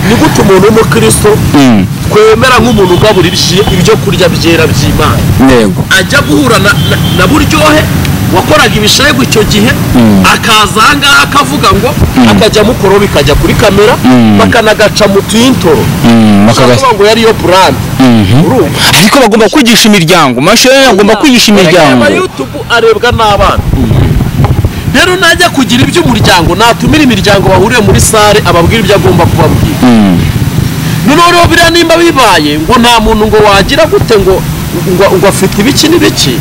ni gute umuntu w'umukristo twemera nk'umuntu ugaburira ibyo kurya byera by'imana yego ajya guhura na- na- na buryohe wakoraga ibishegu icyo gihe akaza aha ngaha akavuga ngo akajya mukoro bikajya kuri kamera bakanagaca mu tuyintoro Mm, bakagas- bakavuga ngo yariyo burandi urumva ariko bagomba kwigisha imiryango amashuri agomba kwigisha imiryango Ama yutubu arebwa n'abana rero najya kugira iby'umuryango natumira imiryango bahuriye muri sare ababwira ibyo agomba kubabwira noneho rero biriya nimba bibaye ngo nta muntu ngo wagira gute ngo ngo, ngo afite ibiki n'ibiki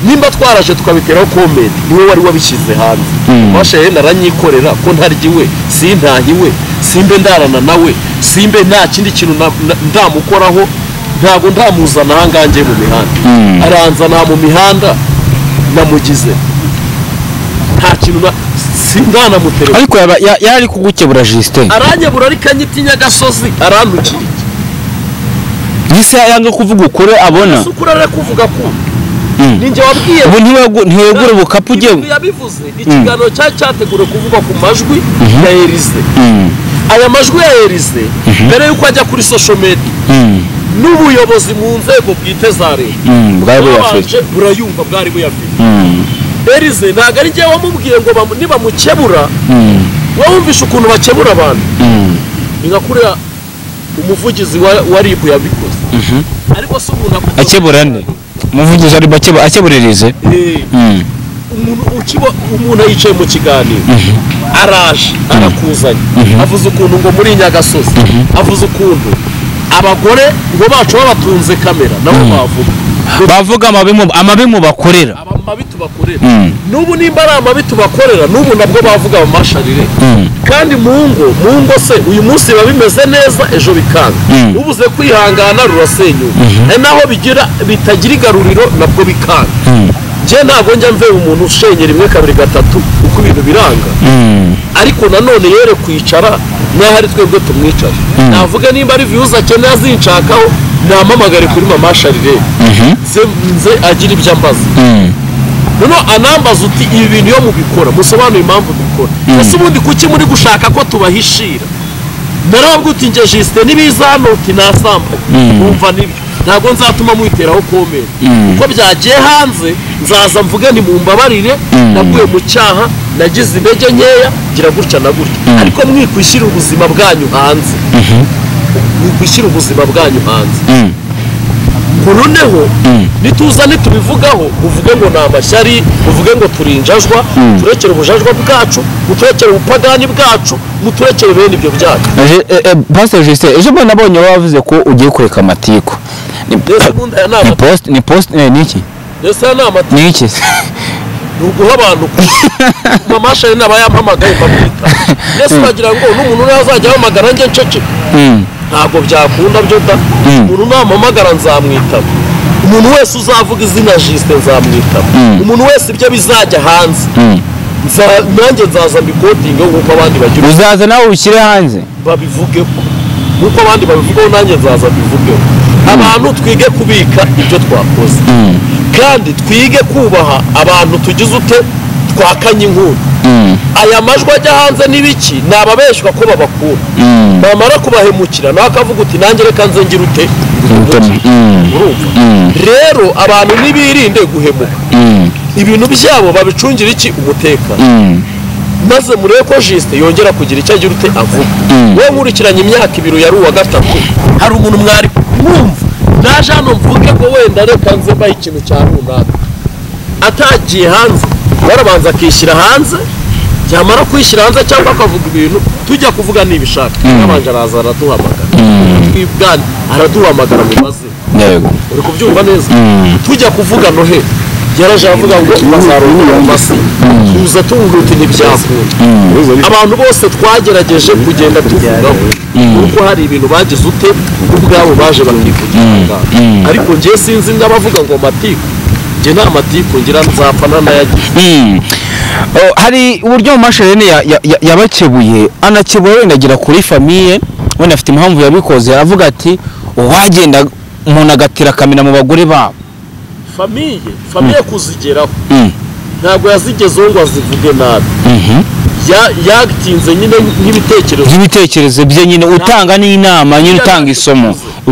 nimba twaraje tukabiteraho komedi niwe wari wabishyize hanze ubasha yenda aranyikorera ko ntarya iwe sintahiwe simbe ndarana nawe simbe nta kindi kintu na- na- ndamukoraho ntabwo ndamuzana ahangaha ngiye mu mihanda aranzana mu mihanda namugize nta kintu na sindanamutereka ariko yaba- ya- yari kugukebura jisite aranyabura ariko anyitinya agasozi arantukiriye yise yanga kuvuga ukuri abona si ukurara kuvuga ko ninjye wabwiye ubu ntiwegu- ntiyegura ubukapu ugiye Ibi yabivuze ikiganiro cyari cyateguriwe kuvugwa ku majwi ya erize aya majwi ya erize mbere y'uko ajya kuri social media n'ubuyobozi mu nzego bwite za leta Mm, bwari buyafite babanje burayumva bwari buyafite erize ntabwo ari njyewe wamubwiye ngo bamu- nibamukebura wumvishe ukuntu bakebura abantu ni nka kuriya umuvugizi wa wa rib yabikoze ariko si umuntu akuvuga- akebura nde umuvugizi ari bakeba akeburirize Eh, umuntu ukibo- umuntu yicaye mu kiganiro araje arakuzanye avuze ukuntu ngo muri nyagasozi avuze ukuntu abagore ngo bacu babatunze kamera nabo bavuga ngo bavuga amabi mu- amabi mu bakorera aba mabi tubakorera n'ubu nimba ari amabi tubakorera n'ubu nabwo bavuga bamasharire kandi mu ngo mu ngo se uyu munsi biba bimeze neza ejo bikanga ubuze kwihangana rurasenyuka ari naho bigira bitagira igaruriro nabwo bikanga njye ntabwo njya mvera umuntu ushenyera rimwe kabiri gatatu uko ibintu biranga ariko nanone yere kwicara n'aho ari twebwe tumwicaye navuga nimba ari viyuzi akeneye azinshakaho namamagare kuri mama sharire nze nze agira ibyo ambaza noneho anambaza uti ibi bintu iyo mubikora musobanure impamvu mubikora ese ubundi kuki muri gushaka ko tubahishira narababwa uti nge jisite n'ibiza hano uti nasambaye wumva nibyo ntabwo nzatuma mwiteraho komera uko byagiye hanze nzaza mvuge ntimumbabarire naguye mu cyaha nagize intege nkeya ngira gutya na gutya ariko mwikwishyira ubuzima bwanyu hanze mwikwishyira ubuzima bwanyu hanze noneho nituza nitubivugaho uvuge ngo ni amashyari uvuge ngo turinjajwa turekere ubujajwa bwacu muturekere ubupagani bwacu muturekere bene ibyo byacu Je- eh, eh, pastor jisite ejo mbona abonye wavuze ko ugiye kureka amatiku ni mbese ubundi aya ni ni ama- post ni post eh, ni iki mbese aya ni amata ni iki ni uguha abantu ku- mama shari naba yampamagaye mbamwita mbese bagira ngo n'umuntu umwe azajya ahamagara njye ncece Mm, ntabwo byakunda byo da umuntu nampamagara nzamwitaba umuntu wese uzavuga izina jisite nzamwitaba umuntu wese ibyo bizajya hanze Nza- nanjye nzaza mbikodinge nk'uko abandi bagira uzaza nawe ushyire hanze babivugeho nk'uko abandi babivugaho nanjye nzaza mbivugeho abantu twige kubika ibyo twakoze kandi twige kubaha abantu tugize ute twakanye inkuru aya majwi ajya hanze n'ibiki ni ababeshwa ko babakura bamara kubahemukira nawe akavuga uti nanjye reka nze ngira ute Urutoki. Mm. urumva rero abantu ntibirinde guhemuka ibintu byabo babicungira iki umutekano maze murebe ko jisite yongera kugira icyo agira ute avuga wowe nkurikiranye imyaka ibiri yari uwa gatatu hari umuntu mwari mwumva naje hano mvuge ngo wenda reka nze mbahe ikintu cya runaka atagiye hanze yarabanza akishyira hanze yamara kwishyira hanze cyangwa akavuga ibintu tujya kuvuga nibishaka yabanje araza araduhamagara twibwana araduhamagara mu mazina yego uri kubyumva neza tujya kuvuga nohe yaraje aravuga ngo bazarongera amase tuza tuvuga uti ntibyakunda abantu bose twagerageje kugenda tuvugaho kuko hari ibintu bagize ute ubwabo baje bakivugira ariko njye sinzi n'abavuga ngo matiku njye nta matiku ngira nzapfa ntanayagize Mm. Oh, hari uburyo amashereni yabakebuye anakebura wenda agera kuri famiye wenda afite impamvu yabikoze avuga ati uwagenda umuntu agatira akamera mu bagore babo famiye famiye kuzigeraho ntabwo yazigezeho ngo azivuge nabi yatinze nyine nk'ibitekerezo by'ibitekerezo bye nyine utanga n'inama nyine utanga isomo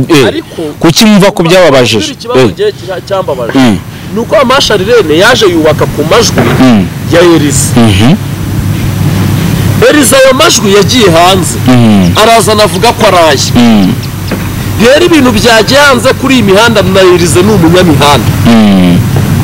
Eh, Ariko- kuki mva ku byababajije ikibazo Eh, gihe kira- cyambabaje Mm. ni uko amashari rene yaje yubaka ku majwi Mm. ya eriza mhm, eriza ayo majwi yagiye hanze mhm, arazana avuga ko araye mhm, rero ibintu byagiye hanze kuri iyi mihanda na erize ni umunyamihanda mhm,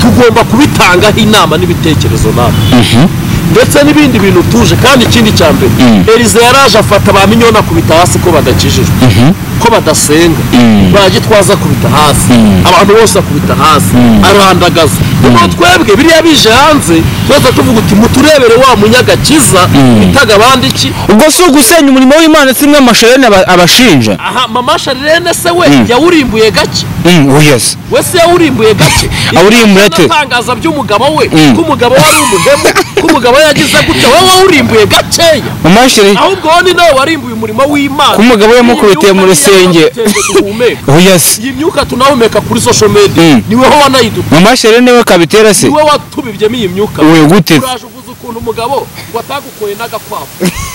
tugomba kubitangaho inama n'ibitekerezo nawe mhm, ndetse n'ibindi bintu tuje kandi ikindi cya mbere Mm. eriza yaraje afata ba minyona kubita hasi ko badakijijwe mhm, ko badasenga Mm. ba gitwaza akubita hasi Mm. abantu bose akubita hasi arandagaza ubwo twebwe biriya bije hanze twese tuvuga uti muturebere wa munyagakiza bitaga abandi iki ubwo si ugusenya umurimo w'imana si mwe amasherene aba- abashinja aha mama sharirene se we Mm. yawurimbuye gake Mm, oh yes we se yawurimbuye gake Awurimbura ate? atangaza by'umugabo we Mm. ko umugabo wari umuhemu ko umugabo yagize gutya wowe wawurimbuye gakeya amashere ahubwo wowe ni nawe warimbuye umurimo w'imana Ko umugabo yamukubitiye mu rusenge. Iyi myuka niyo yamuteye duhumeka. oh yes iyi myuka tunahumeka kuri social media Mm. niweho wanayiduka amasherene we kabitera se niwe watubibyemo iyi myuka we gute uraje uvuze ukuntu umugabo watagukoye n'agakwavu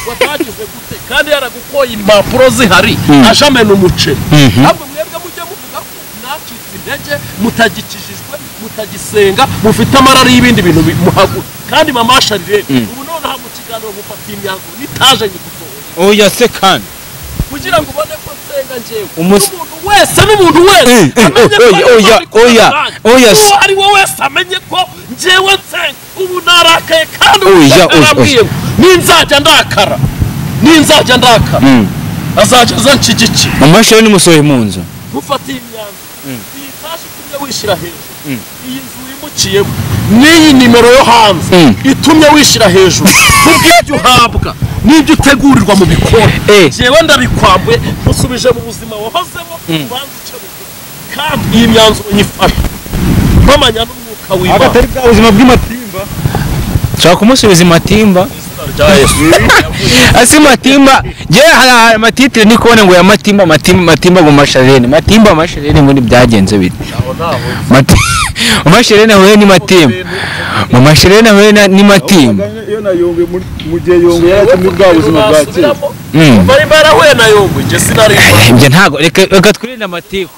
watagize gute kandi yaragukoye impapuro zihari Mm. aje amena umuceri Mhm. ntabwo mwebwe mujye muvuga ko mwacitse intege mutagikijijwe mutagisenga mufite amarari y'ibindi bintu bi- muhagura kandi mama sharirene ubu noneho mu kiganiro mufatiye imyanzuro nitaje nyigusohoye oh yes kandi kugira ngo ubone ko nsenga njyewe Umus- n'umuntu wese n'umuntu wese Eh, eh, amenye eh, ko ari Imana oya, oya, oya, ikorana oya, nanjye. s- uwo ari we wese amenye ko njyewe nsenga ubu narakaye kandi Oya, uwiteka oya, oya. yarambwiye ngo ninzajya ndakara ninzajya ndakara azajya aza nshyigikiye amasherene musohoye mu nzu mufatiye imyanzuro iyi tashi itumye wishyira hejuru iyi nzu wimukiyemo n'iyi nimero yo hanze Mm. itumye wishyira hejuru kubw'ibyo uhabwa n'ibyo utegurirwa mu bikoni Eh. jewe ndabikwambuye musubije mu buzima wahozemo ubanza uce bugufi kandi iyi myanzuro nyifashe mpamanya n'umwuka w'imana agatari bwa buzima bw'amatimba nshaka kumusubiza matimba izina rya yesu asi matimba je hari amatitire ndi kubona ngo ya matimba matimba matimba mu masharene matimba masharene ngo ntibyagenze bite aho ntaho Mati- mu masharene ahuye ni matimba mu masharene ahuye na- ni matimba iyo na yongwe muri- mu gihe yongwe yari muri bwa buzima bwa kera Mm. bari barahuye na yongwe njye sinariba ibyo ntabwo reka reka twirinde amatiku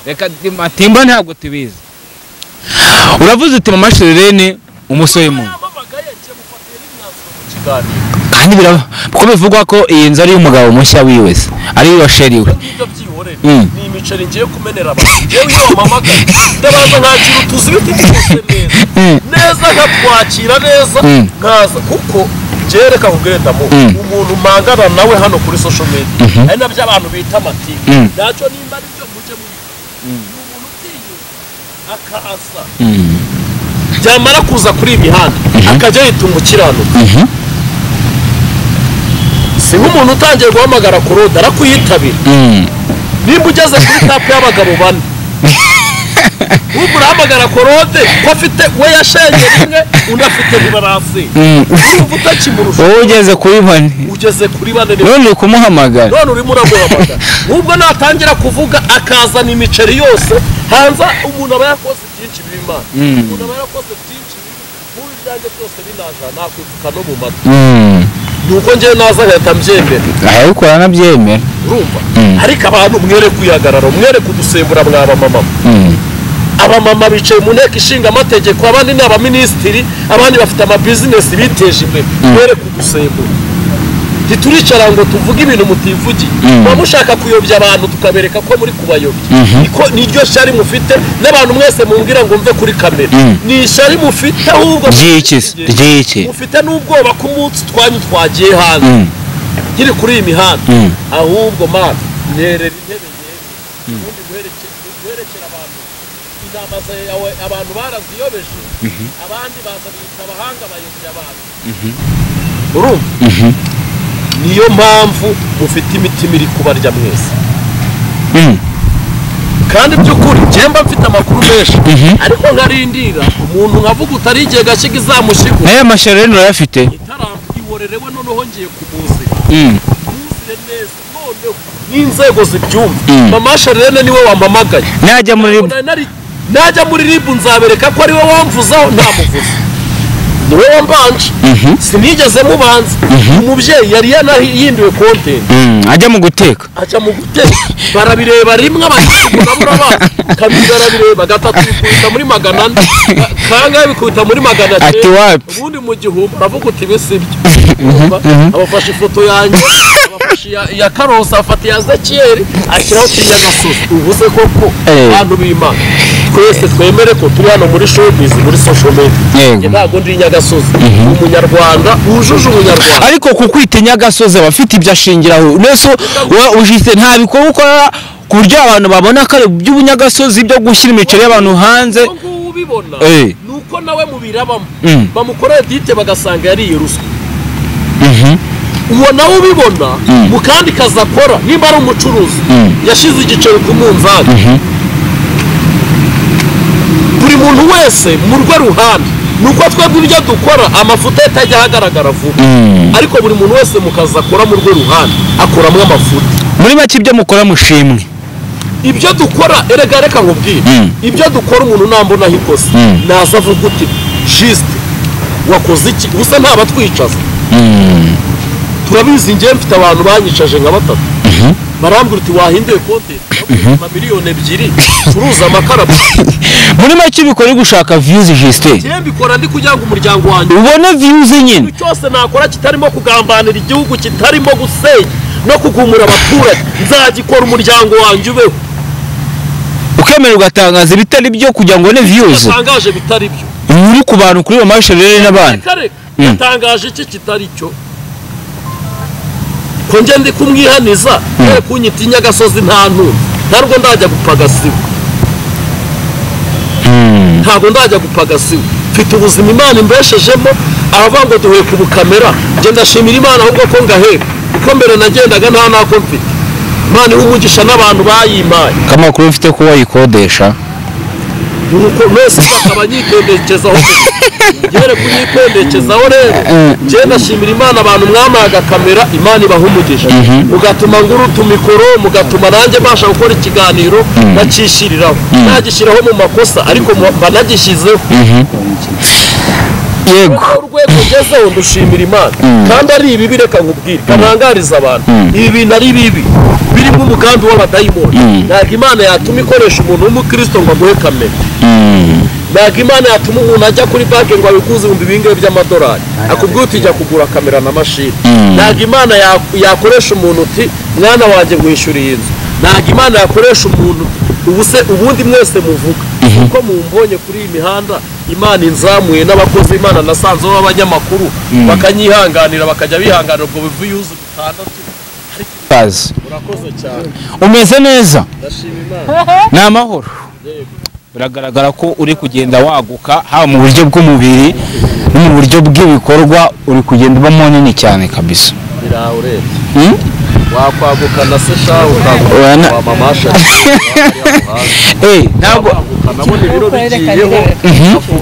reka di- matimba ntabwo tubizi uravuze uti mu masharene umusoye mu nzu yamamagaye njye mufatiye n'imyanzuro mu kiganiro kandi biraba kuko bivugwa ko iyi nzu ari iy'umugabo mushya wiwe se ari iwe sheri we ngibyo byihorere Mm. ni imiceri ngiye kumenera abantu ngewe iyo wamamagaye ndabanza nkagira utuzi ibiti byose neza Mm. neza nkakwakira neza Mm. nkaza kuko byereka kugendamo Mm. umuntu mpangana nawe hano kuri social media ari nabyo abantu bita amatiku Mm. ntacyo nimba ari byo mujye muri ni umuntu utiyuza akaza byamara kuza kuri iyi mihanda akajya yita umukiranuka Mhm. si nk'umuntu utangiye guhamagara ku roda arakuyitabira Mm. nimba ugeze kuri kapu y'abagabo bane ubu urahamagara korode ko afite we yashenye rimwe undi afite bibarasi Mm. urumva utakimurusha wowe ugeze kuri bane ugeze kuri bane ni none uri kumuhamagara none urimo uramuhamagara nubwo natangira kuvuga akazana imiceri yose hanze umuntu aba yakoze byinshi bimana Mm. umuntu aba yarakoze byinshi bibi nk'ubu ibyanjye byose binajana nakwipfuka no mu matwi Mm. ni uko njyewe naza nkahita mbyemera arabikora anabyemera urumva Mm. ariko abantu mwere kwihagarara mwere kudusembura mwaba mama Mm. abamama bicaye mu nteko ishinga amategeko abandi ni abaminisitiri abandi bafite amabizinesi biteje imbere mwere kudusembura ntituricara ngo tuvuge ibintu mutivugiye Mm. muba mushaka kuyobya abantu tukabereka ko muri kubayobya Mhm. niko niryo shari mufite n'abantu mwese mumbwira ngo mve kuri kamera Mm. ni ishari mufite ahubwo ry'iki se ry'iki mufite n'ubwoba ko umunsi twanyu twagiye hanze Mm. nkiri kuri iyi mihanda Mm. ahubwo mana nyerera intebe yewe ubundi guhereke- guherekera abantu inama zawe abantu baraziyobeje abandi baza bita abahanga bayobya abantu urumva Mhm. niyo mpamvu mufite imitima iri kubarya mwese Mm. kandi by'ukuri mba mfite amakuru menshi Mhm. ariko nkarindira umuntu nkavuga utari igihe gashiga izamushigo nayo amasharene urayafite itaramwiworerewe noneho ngeye kumuzira Mm. Ntuzire neza noneho n'inzego zibyumva Mm. mama sharirene niwe wampamagaye najya muri Ntabwo nari- najya muri ribu nzabereka ko ariwe wamvuzaho ntamuvuze ni wowe wambanje sinigeze mubanza umubyeyi yari yanahinduwe kontenti Mm, ajya mu guteka ajya mu guteka barabireba rimwe abanyamurabura ba kabiri barabireba gatatu bikubita muri magana ane ka- kangahe bikubita muri magana Ati wapi? ubundi mu gihumbi uravuga uti bisibyo abafashe ifoto yanjye abafashe iya- iya karosi afata iya zekiyeri ashyiraho kinyagasozi uvuze koko Eh. abantu b'imana twese twemere ko turi hano muri showbiz muri social media Yego. Njye ntabwo ndi inyagasozi umunyarwanda wujuje ubunyarwanda ariko ku kwita inyagasozi aba afite ibyo ashingiraho nese wa- ujite nta bikorwa ukora ku buryo abantu babona ko ari iby'ubunyagasozi byo gushyira imiceri y'abantu hanze ubu ngubu ubibona Eh. ni uko nawe mubirabamo Mm. bamukoreye dite bagasanga yariye ruswa uwo nawe ubibona mu kandi kazi akora nimba ari umucuruzi yashyize igiceri ku munzani buri muntu wese mu rwe ruhande ni uko twebwe ibyo dukora amafuta ye atajya ahagaragara vuba ariko buri muntu wese mu kazi akora mu rwe ruhande akuramo amafuta muri make ibyo mukora mushimwe ibyo dukora erega reka nkubwire Mm. ibyo dukora umuntu ntambonaho ikosa Mm. naza avuga uti jisite wakoze iki gusa ntabatwicaza turabizi ngewe mfite abantu banyicaje nka batatu barambwira uti wahinduye konti na miliyoni ebyiri ucuruza amakara muri make bikora gushaka viyuzi jisite ngewe mbikora ndi kugira ngo umuryango wanjye ubone viyuzi nyine ikintu cyose nakora kitarimo kugambanira igihugu kitarimo gusenya no kugumura abaturage nzagikora umuryango wanjye ubeho ukemera ugatangaza ibitari byo kugira ngo ubone viyuzi yatangaje bitari byo uri ku bantu kuri iyo mashini rero n'abandi Reka reka Mm. yatangaje iki kitari cyo ko njye ndi kumwihaniza ye kunyita inyagasozi nta ntuntu ntabwo ndajya gupfa agasiba ntabwo ndajya gupfa agasiba mfite ubuzima imana imbeshejemo abavuga ngo duhuye ku bukamera njye ndashimira imana ahubwo ko ngahera kuko mbere nagendaga nta nako mfite imana iha umugisha n'abantu bayimaye kamakuru mfite ko wayikodesha nuko mwese bakaba nyipendekezaho ngere kunyipendekezaho rero njye ndashimira imana abantu mwamaye agakamera imana ibaha umugisha mugatuma nguruta mikoro mugatuma nanjye mbasha gukora ikiganiro nacishiriraho nagishyiraho mu makosa ariko mu- mba nagishyizeho yego Urwo urwego ngezeho ndushimira imana kandi ari ibibi reka nkubwire kanangariza abantu ibi bintu ari bibi birimo umugambi w'abadayimoni ntabwo imana yatuma ikoresha umuntu w'umukristo ngo aguhe kamera ntabwo imana yatuma umuntu ajya kuri banki ngo abikuze ibihumbi bingahe by'amadolari akubwira uti jya kugura kamera na mashini ntabwo imana ya- yakoresha umuntu uti mwana wanjye mwishyura iyi nzu ntabwo imana yakoresha umuntu uti ubu se ubundi mwese muvuga kuko mumbonye kuri iyi mihanda imana inzamuye n'abakozi imana nasanzeho b'abanyamakuru bakanyihanganira bakajya bihanganira ubwo bivuyuzi bitandatu kazi murakoze cyane umeze neza ndashima imana ni amahoro biragaragara ko uri kugenda waguka haba mu buryo bw'umubiri no mu buryo bw'ibikorwa uri kugenda uba munini cyane kabisa birahurebye Hmm? wakwaguka na se shahu Oya, ukaguka na- wa mamasha Eh, ntabwo nabona ibiro bigiyeho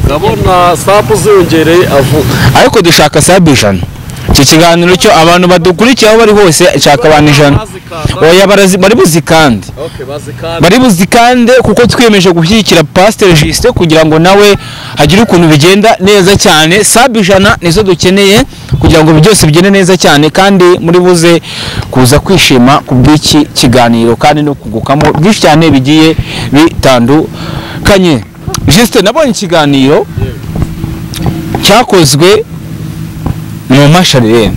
ndabona sapu ziyongereye avuga ariko dushaka sabu ijana iki kiganiro cyo abantu badukurikiye aho bari hose nshaka abantu ijana oya barazi- bari buzikande Okay, bazikanda bari buzikande kuko twiyemeje gushyigikira pasiteri jisite kugira ngo nawe agire ukuntu bigenda neza cyane sabu ijana nizo dukeneye kugira ngo ibi byose bigende neza cyane kandi muri buze kuza kwishima ku bw'iki kiganiro kandi no kugukamo byinshi cyane bigiye bitandukanye jisite nabonye ikiganiro cyakozwe mu masharire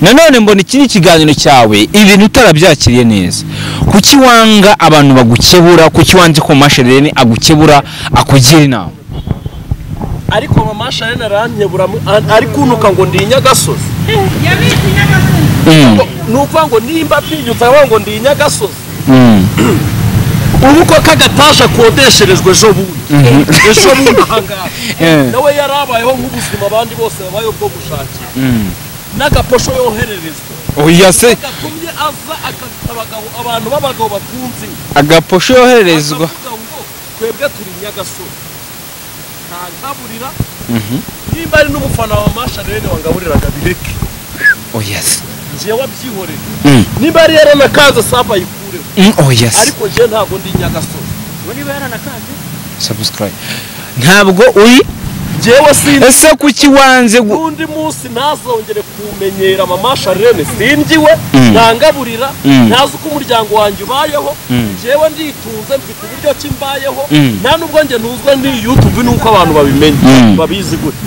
nanone mbona ikindi kiganiro cyawe ibintu utarabyakiriye neza kuki wanga abantu bagukebura kuki wanze ko mashereni agukebura akugira inama ariko mamasha rene aranyebura mu- an- ari kuntuka ngo ndi inyagasozi Mm, ni ukuvuga ngo nimba atinyutse aravuga ngo ndi inyagasozi mm, ubu ko kagataje akodesherezwa ejo bundi ejo bundi ahangaha Eh. nawe yari abayeho nk'ubuzima abandi bose babayeho bwo gushakira mm. n'agaposho yohererezwa oya se gatumye aza akakita abagabo abantu b'abagabo batunze agaposho yohererezwa akavuga ngo twebwe turi nyagasozi ntankaburira nimba ari n'umufana wa masha rene wangaburiraga bireke oya se ngewe wabyihoreye Mm, nimba ari yaranakanze saba ayikureho mm, oya se ariko ngewe ntabwo ndi nyagasozi subscribe ntabwo uri jyewe sinzi ese kuki wanze gu- undi munsi ntazongere kumenyera mama Charlene singiwe Mm. ntangaburira Mm. ntazi uko umuryango wanjye ubayeho jyewe nditunze mfite uburyo ki mbayeho nta nubwo njye ntuzwe ni YouTube nuko abantu babimenya Mm. babizi gute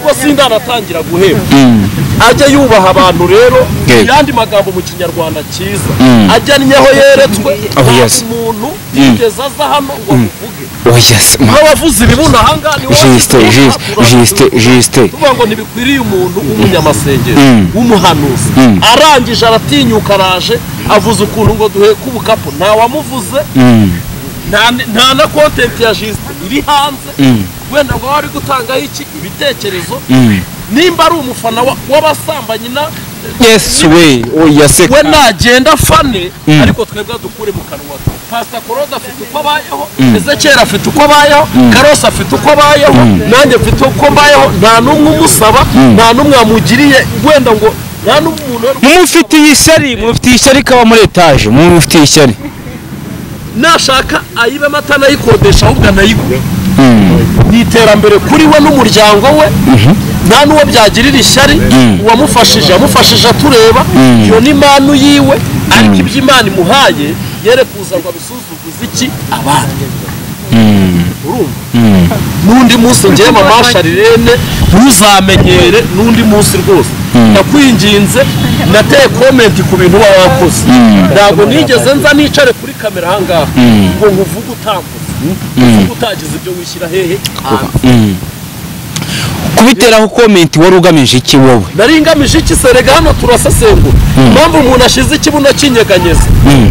ubwo sindanatangira guhemba Mm. ajya yubaha abantu rero Yego. yandi magambo mu kinyarwanda cyiza Mm. ajyanye aho yeretswe Oh, nta yes. umuntu yigeze aza hano ngo amuvuge oya se ma- n'abavuzi ibibuno ahangaha ni wowe Juste, bivuga, juste, turavuga juste, ibibuno. juste. tuvuga ngo ntibikwiriye umuntu w'umunyamasengesho Mm. w'umuhanuzi Mm. arangije aratinyuka araje avuze ukuntu ngo duheke ubukapu ntawamuvuze Mm. nta nta na kontenti ya jisite iri hanze Mm. wenda ngo wari gutangaho iki ibitekerezo Mm. nimba ari umufana wa- w'abasambanyi na yes we oya se we nagenda afane Mm. ariko twebwe dukure mu kanwa ke pasita korode afite uko abayeho ezekera afite uko abayeho karose afite uko abayeho nanjye mfite uko mbayeho nta n'umwe umusaba nta n'umwe wamugiriye wenda ngo nta n'umuntu wari- mumufitiye ishyari mumufitiye ishyari kaba muri etaje mumufitiye ishyari nashaka ayibe amata anayikodesha ahubwo anayigure ni iterambere kuri we n'umuryango we nta n'uwo byagirira ishyari uwamufashije yamufashije atureba iyo ni impano yiwe ariko ibyo imana imuhaye yere kuza ngo abisuzuguze iki abandi urumva n'undi munsi ngewe mama sharirene ntuzamenyere n'undi munsi rwose ndakwinginze nateye komenti ku bintu uba wakoze ntabwo nigeze nza nicare kuri kamera ahangaha ngo nkuvuge utambuze uvuge utagize ibyo wishyira hehe hanze kubiteraho komenti wari ugamije iki wowe nari ngamije iki serega hano turasesengura impamvu umuntu ashize ikibuno kinyeganyeza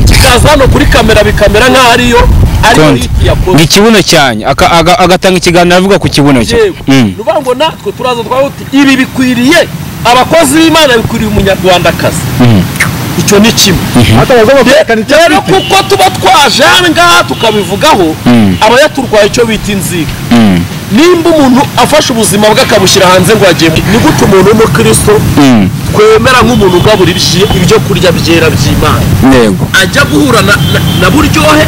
kikaza hano kuri kamera bikamera nk'aho ariyo ariyo Konti. ngo yakoze ikibuno cyanyu aka- aga- agatanga ikiganiro avuga ku kibuno cye yewe Mm. nuvuga ngo natwe turaza twavuga uti ibi bikwiriye abakozi b'imana bikwiriye umunyarwandakazi icyo ni kimwe Hatabaza bakwerekana icyo rero afite. kuko tuba twaje aha ngaha tukabivugaho abayaturwaye icyo bita inzika nimba umuntu afashe ubuzima bwe akabushyira hanze ngo agiye ni gute umuntu w'umukristo twemera nk'umuntu ugabura ibyi- ibyo kurya byera by'imana yego ajya guhura na, na, na buryohe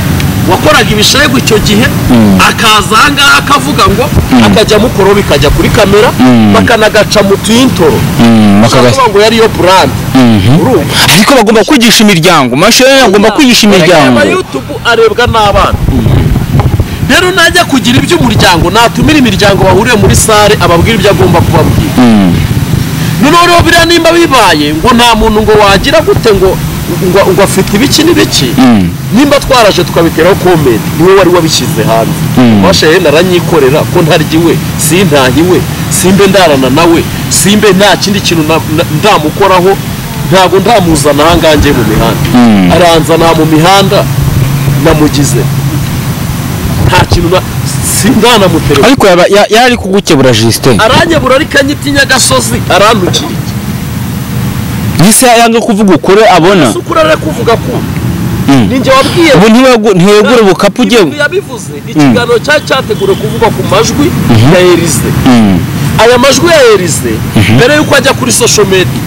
wakoraga ibishegu icyo gihe akaza aha ngaha akavuga ngo akajya mukoro bikajya kuri kamera bakanagaca mu tuyintoro Mm, bakagasa- bakavuga ngo yariyo burandi urumva ariko bagomba kwigisha imiryango mashini agomba kwigisha imiryango Aba YouTube arebwa n'abana rero najya kugira iby'umuryango natumira imiryango bahuriye muri sare ababwira ibyo agomba kubabwira noneho rero biriya nimba bibaye ngo nta muntu ngo wagira gute ngo ngo, ngo afite ibiki n'ibiki nimba twaraje tukabiteraho komenti niwe wari wabishyize hanze washeye naranyikorera ko ntaryiwe sintahiwe simbe ndarana nawe simbe nta kindi kintu na- na- ndamukoraho ntabwo ndamuzana ahangaha ngiye mu mihanda aranzana mu mihanda namugize nta kintu na- sindanamuterera ariko yaba- ya- yari kugukebura Justin aranyebura ariko anyita inyagasozi arandukira gisa yanga kuvuga ukuri abona ese ukuri ari kuvuga ko ninjye wabwiye ubu ntiwegu- ntiwegura ubukapu ugiye Ibi yabivuze ikiganiro cyari cyateguriwe kuvugwa ku majwi ya Elize aya majwi ya Elize mbere y'uko ajya kuri social media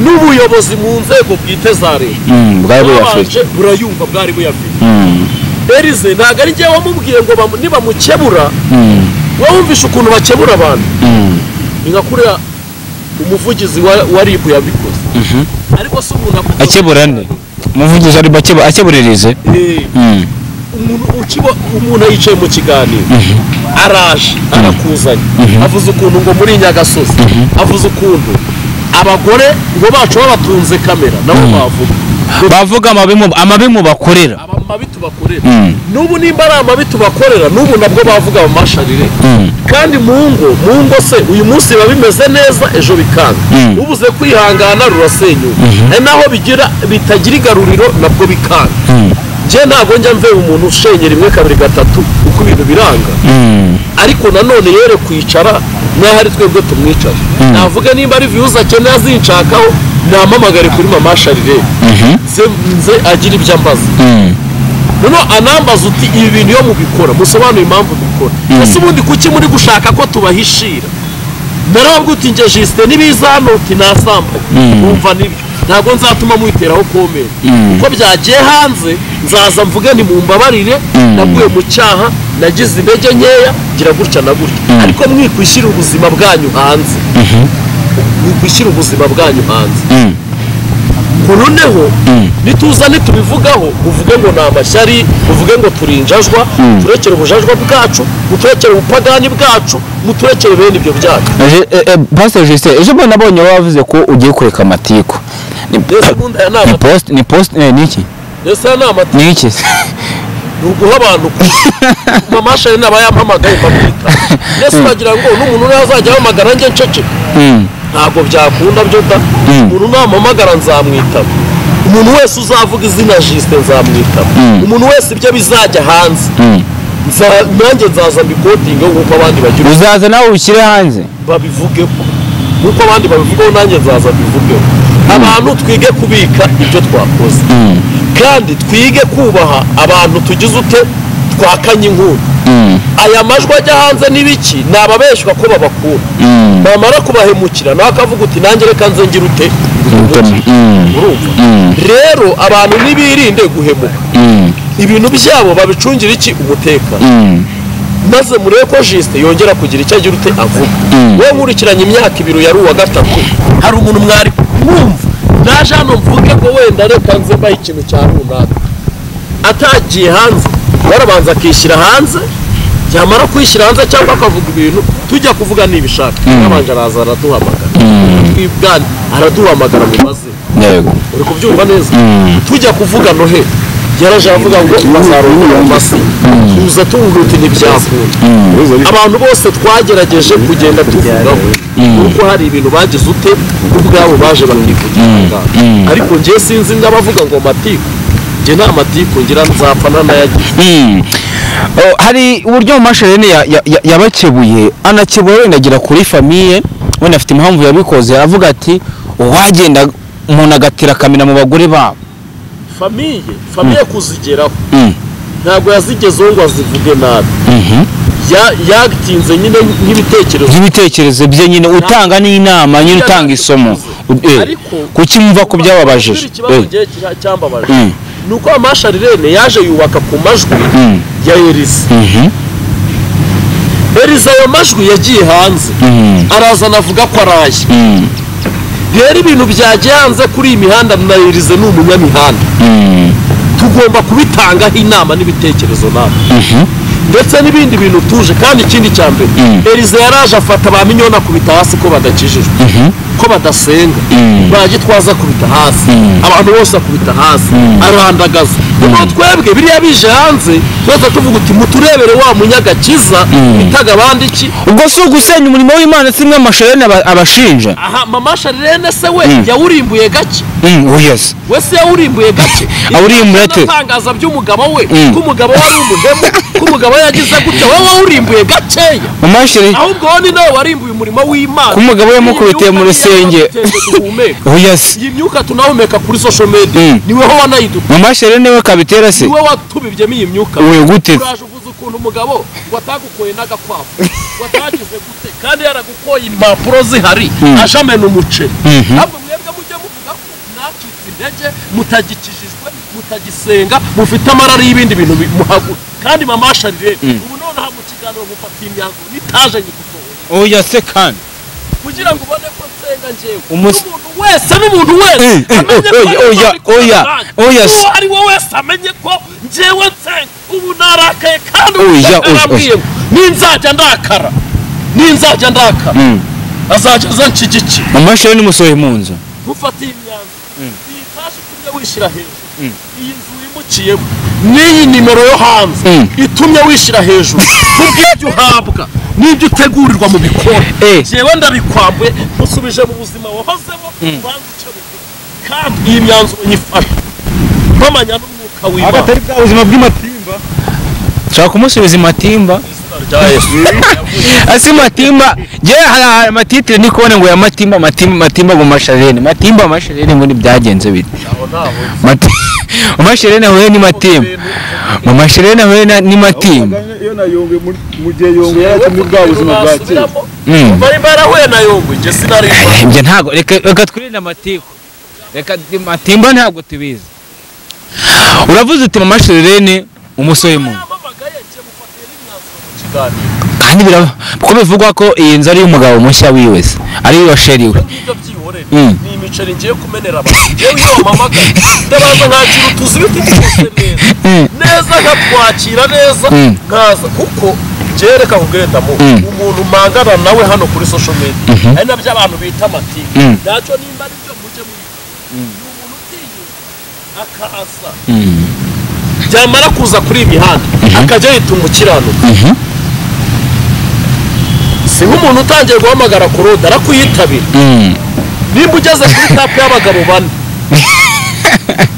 n'ubuyobozi mu nzego bwite za leta bwari buyafite babanje burayumva bwari buyafite Elize ntabwo ari njyewe wamubwiye ngo bamu- nibamukebura wowe wumvishe ukuntu bakebura abantu ni nka kuriya umuvugizi wa, wa RIB yabikoze ariko si umuntu akuvuga- akebura nde umuvugizi ari bakeba akeburirize Eh, umuntu ukiba umuntu yicaye mu kiganiro araje arakuzanye avuze ukuntu ngo muri nyagasozi avuze ukuntu abagore ngo bacu babatunze kamera nabo bavuga bavuga amabi mu- amabi mu bakorera aba mabi tubakorera n'ubu nimba ari amabi tubakorera n'ubu nabwo bavuga amasharire kandi mu ngo mu ngo se uyu munsi biba bimeze neza ejo bikanga ubuze kwihangana rurasenyuka ari naho bigira bitagira igaruriro nabwo bikanga njye ntabwo njya mve umuntu ushenyera rimwe kabiri gatatu uko ibintu biranga ariko nanone yere kwicara n'aho ari twebwe tumwicara navuga nimba ari viyuzi akeneye azinshakaho namamagare kuri mama sharire nze nze agira ibyo ambaza noneho anambaza uti ibi bintu iyo mubikora musobanure impamvu mubikora ese ubundi kuki muri gushaka ko tubahishira narabwo uti njye jisite n'ibiza hano uti nasamba wumva nibyo ntabwo nzatuma muiteraho komenti uko byagiye hanze nzaza mvuge ni mumbabarire naguye mu cyaha nagize intege nkeya gira gutya na gutya ariko mwikwishyira ubuzima bwanyu hanze mwikwishyira ubuzima bwanyu hanze noneho nituza ntitubivugaho uvuge ngo ni amashyari uvuge ngo turi injajwa turekere ubujajwa bwacu muturekere ubupagani bwacu muturekere bene ibyo byacu pasiteri jisite ejo bundi nabonye wavuze ko ugiye kureka amatiku ni mbese ubundi aya ni amata posite ni posite ni iki mbese aya ni amata ni iki ni uguha abantu mamashari naba yampamagaye ukamwita mbese uragira ngo n'umuntu uriya azajya ahamagara njye nceceke Mm, ntabwo byakunda byo da umuntu namuhamagara nzamwitaba umuntu wese uzavuga izina jisite nzamwitaba umuntu wese ibyo bizajya hanze mm. Nza- nanjye nzaza mbikotinge nk'uko abandi bagira uzaza nawe ubishyire hanze babivugeho nk'uko abandi babivugaho nanjye nzaza mbivugeho abantu twige kubika ibyo twakoze kandi twige kubaha abantu tugize ute twakanye inkuru aya majwi ajya hanze n'ibiki ni ababeshywa ko babakura bamara kubahemukira nawe akavuga uti nanjye reka nze ngira ute Ubutoni. Mm. urumva Mm. rero abantu ntibirinde guhemuka ibintu byabo babicungira iki umutekano Mm. maze murebe ko jisite yongera kugira icyo agira ute avuga wowe nkurikiranye imyaka ibiri yari uwa gatatu hari umuntu mwari mwumva naje hano mvuge ko wenda reka nze mbahe ikintu cya runaka atagiye hanze warabanza akishyira hanze yamara kwishyira hanze cyangwa akavuga ibintu tujya kuvuga nibishaka yabanje araza araduhamagara twibwana araduhamagara mu mazina yego uri kubyumva neza tujya kuvuga nohe yaraje aravuga ngo bazarongora mu masi tuza tuvuga uti ntibyakunda abantu bose twagerageje kugenda tuvugaho kuko hari ibintu bagize ute ubwabo baje bakivugira ahangaha. ariko njye sinzi n'abavuga ngo matiku njye nta matiku ngira nzapfa ntanayagira Mm. Oh, hari uburyo amashereni yabakebuye anakebura wenda agera kuri famiye wenda afite impamvu yabikoze avuga ati uwagenda umuntu agatera akamena mu bagore babo famiye famiye kuzigeraho Mm. ntabwo yazigezeho ngo azivuge nabi Mhm. Ya- yatinze nyine nk'ibitekerezo by'ibitekerezo bye nyine utanga n'inama nyine utanga isomo U- eh, Ariko- kuki mwumva ko byababajije Kubera ikibazo Eh, ngewe kira- cyambabaje Mm. ni uko amasha rirene yaje yubaka ku majwi ya eriza mhm, eriza ayo majwi yagiye hanze mhm, araza anavuga ko araye mhm, rero ibintu byagiye hanze kuri iyi mihanda na erize ni umunyamihanda mhm, tugomba kubitangaho inama n'ibitekerezo nawe mhm, ndetse n'ibindi bintu tuje kandi ikindi cya mbere erize yaraje afata ba minyoni akubita hasi ko badakijijwe ko badasenga bagitwaza akubita hasi abantu bose akubita hasi arandagaza ubwo twebwe biriya bije hanze twese tuvuga uti muturebere wa munyagakiza bitaga abandi iki ubwo si ugusenya umurimo w'imana si mwe amashereni aba- abashinja aha mama sharirene se we yawurimbuye gake Mm, oh yes we se yawurimbuye gake Awurimbuye ate? ibitangaza by'umugabo we Mm. ko umugabo wari umuhemu ko umugabo yagize gutya wowe wawurimbuye gakeya amashereni ahubwo wowe ni nawe warimbuye umurimo w'imana Ku mugabo yamukubitiye mu rusenge. duhumeka. oh yes iyi myuka tunahumeka kuri social media Mm. ni wowe wanayidutuye amashereni we kabitera se ni wowe watubibyemo iyi myuka we gute uraje uvuze ukuntu umugabo ngo atagukoye n'agakwavu ngo atagize gute kandi yaragukoye impapuro zihari aje amena umuceri ntabwo mwebwe mujye muvuga ko mwacitse intege mutagikijijwe mutagisenga mufite amarari y'ibindi bintu bimuhagura kandi mama sharire ubu nonaha mu kiganiro mufatiye imyanzuro nitaje nyigusohoye oh yes se kandi kugira ngo ubone ko nsenga njyewe Umus- n'umuntu wese n'umuntu wese Eh, eh, amenye oya, ko ari kumwe oya, oya, nanjye. oya, s- uwo ari we wese amenye ko njyewe nsenga ubu narakaye kandi Oya, ubu oya, narambwiye ngo ninzajya ndakara ninzajya ndakara azajya aza nshyigikiye amashereni musohoye mu nzu mufatiye imyanzuro iyi tashi utumye wishyira hejuru iyi nzu wimukiyemo n'iyi nimero yo hanze Mm. itumye wishyira hejuru kubw'ibyo uhabwa n'ibyo utegurirwa mu bikoni Eh. jewe ndabikwambuye musubije mu buzima wahozemo ubanza icyo bikora kandi iyi myanzuro nyifasha mpamanya n'umwuka w'imana agatari bwa buzima bw'amatimba nshaka kumusubiza imatimba izina rya yesu asi matimba nge hari ahantu amatitire ndi kubona ngo ya matimba matimba matimba ngo masharene matimba masharene ngo ntibyagenze bite aho ntaho Mati- amashereni ahuye ni matimba mu mashereni ahuye na- ni matimba iyo na yongwe muri- mu gihe yongwe yari akiri muri bwa buzima bwa kera Mm. bari barahuye na yungu njye sinari ibyo ntabwo reka reka twirinde amatiku reka matimba ntabwo tubizi uravuze uti mu mashereni umusore mu yamamagaye njye mufatiye n'imyanzuro kuganira kandi biraba kuko bivugwa ko iyi nzu ari iy'umugabo mushya wiwe se ari iyo washeriwe ngibyo byihorera Mm. ni imiceri ngiye kumenera abantu yewe iyo wamamagaye ndabanza nkakira utuzi ibiti byose Mm. neza neza nkatwakira neza Mm. nkaza kuko byereka kugeretamu Mm. umuntu mpangana nawe hano kuri social media ari nabyo abantu bita amatiku Mm. ntacyo nimba ari byo mujye mwiga ni umuntu utinyuka akaza byamara kuza kuri iyi mihanda akajya yita umukiranuka Mhm. si nk'umuntu utangiye guhamagara ku roda arakuyitabira Mm. nimba ugeze kuri tapu y'abagabo bane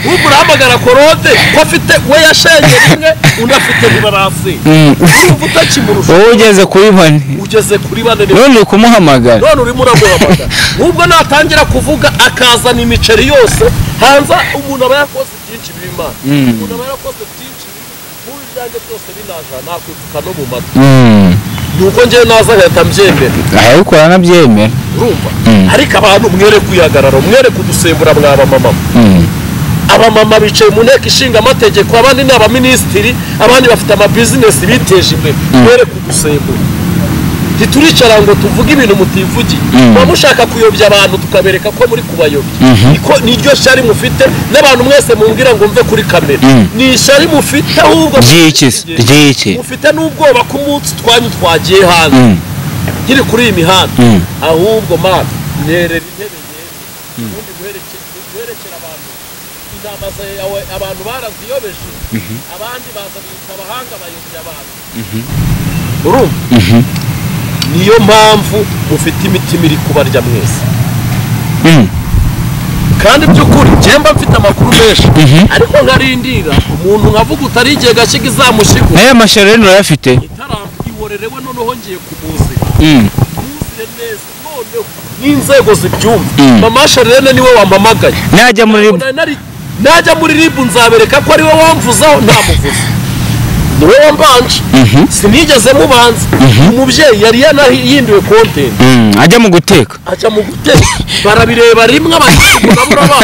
ubu urahamagara korode ko afite we yashenye rimwe undi afite ntibarasi Mm. urumva utakimurusha wowe ugeze kuri bane ugeze kuri bane ni none uri kumuhamagara none urimo uramuhamagara nubwo natangira kuvuga akazana imiceri yose hanze umuntu aba yakoze byinshi bimana Mm. umuntu aba yarakoze byinshi bibi nk'ubu ibyanjye byose binaja nakwifuka no mu matwi Mm. ni uko njyewe naza nkahita mbyemera arabikora anabyemera urumva Mm. ariko abantu mwereke uyihagarara mwereke udusembura mwaba mama Mm. abamama bicaye mu nteko ishinga amategeko abandi ni abaminisitiri abandi bafite amabizinesi biteje imbere bere kudusembura ntituricara ngo tuvuge ibintu mutivugiye Mm. muba mushaka kuyobya abantu tukabereka ko muri kubayobya Mhm. niko niryo shyari mufite n'abantu mwese mumbwira ngo mve kuri kamera Mm. ni ishyari mufite ahubwo ry'iki se? ry'iki mufite n'ubwoba ko umunsi twanyu twagiye hanze Mm. nkiri kuri iyi mihanda Mm. ahubwo mana nerera intebe yewe ubundi guherekera guherekera abantu inama zawe abantu baraziyobeje abandi baza bita abahanga bayobya abantu urumva Mhm. niyo mpamvu mufite imitima iri kubarya mwese Mm. kandi by'ukuri njye mba mfite amakuru menshi Mhm. ariko nkarindira umuntu nkavuga utari igihe gashyiga izamushigo nayo amashereni urayafite itarabwiborerewe noneho ngiye kumuzira Mm. mwuzire neza noneho n'inzego zibyumva Mm. mama sharene niwe wampamagaye najya muri Ntabwo nari nari- najya muri ribu nzabereka ko ariwe wamvuzaho ntamuvuze niwe wambanje Mhm. sinigeze mubanza umubyeyi yari yanahinduwe konti Mm. ajya mu guteka ajya mu guteka barabireba rimwe abakirabura ba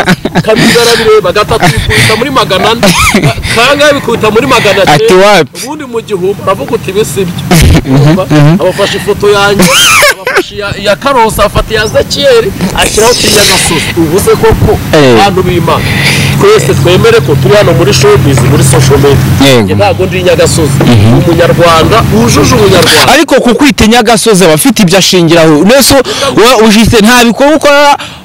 kabiri barabireba gatatu bikubita muri magana ane ka- kangahe bikubita muri magana Ati cyenda wapi? ubundi mu gihumbi aravuga uti bisi ibyo Urumva? abafashe ifoto yanjye abafashe iya- iya karosi afata iya zekiyeri ashyiraho utunyagasozi uvuze koko Eh. abantu b'imana twese twemere ko turi hano muri showbiz muri social media Yego. Njye ntabwo ndi inyagasozi umunyarwanda wujuje ubunyarwanda ariko ku kwita inyagasozi aba afite ibyo ashingiraho ndetse wowe ujite nta bikorwa ukora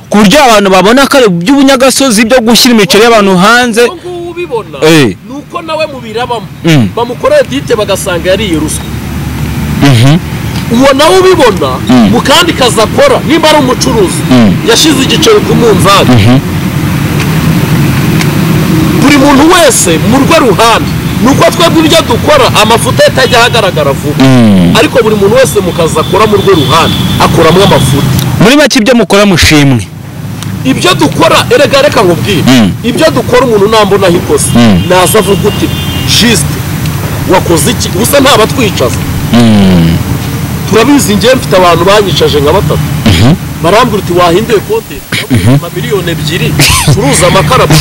ku buryo abantu babona ko ari iby'ubunyagasozi byo gushyira imiceri y'abantu hanze ubu ngubu ubibona Eh. ni uko nawe mubirabamo Mm. bamukoreye dite bagasanga yariye ruswa uwo nawe ubibona mu kandi kazi akora nimba ari umucuruzi yashyize igiceri ku munzani buri muntu wese mu rwe ruhande ni uko twebwe ibyo dukora amafuta ye atajya ahagaragara vuba ariko buri muntu wese mu kazi akora mu rwe ruhande akoramo amafuta muri make ibyo mukora mushimwe ibyo dukora erega reka nkubwire Mm. ibyo dukora umuntu nambonaho ikosa Mm. naza avuga uti jisite wakoze iki gusa ntabatwicaza turabizi njyewe mfite abantu banyicaje nka batatu barambwira uti wahinduye konti ma miliyoni ebyiri ucuruza amakarabu